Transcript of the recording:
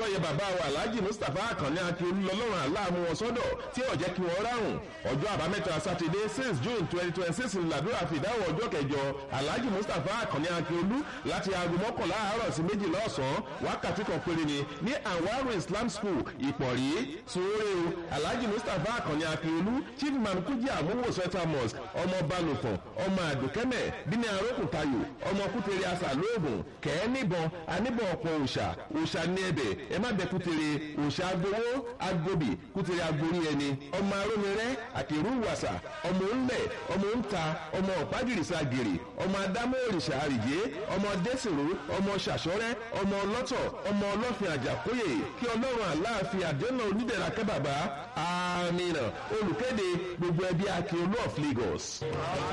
tó yẹ bàbá wa alhaji mustapha akànni akíolú lọ́lọ́run aláàmú wọn sọ́dọ̀ tí ò jẹ́ kí wọ́n ráhùn ọjọ́ àbámẹ́ta sátidé six june twenty twenty six ńlàdúrà fìdáwọ̀ ọjọ́ kẹjọ alhaji mustapha akànni akíolú láti aago mọ́kànlá àárọ̀ sí méjìlá ọ̀sán wákàtí kan péré ni ní anwaru islam school ìpọ̀rí sóore o alhaji mustapha akànni akíolú chief imam kújì àmúwò central mosque ọmọ balùfọ̀n ọmọ àdùkẹ́mẹ̀ bíní arókùntayò ọmọ kútere asà lóògùn kẹ́ẹ́ níbọn aníbọn ọ̀pọ̀ òòṣà òòṣà ní ẹbẹ̀ ẹ má bẹ kútere òòṣà agbowó agbóbì kútere agborí ẹni ọmọ arómirẹ́ àkèrú wàsà ọmọ ńlẹ̀ ọmọ ńta ọmọ ọ̀págìrìsà gèrè ọmọ adámọ́ òrìṣà àrìjé ọmọ dẹ́sìrò ọmọ ṣàṣọ́rẹ́ ọmọ ọlọ́tọ̀ ọmọ ọlọ́fin àjàkóyè kí ọlọ́run àláàfin àdénà onídẹ̀ra kẹ́ bàbá àmì olùkéde gbogbo ẹbí akíolú of Lagos.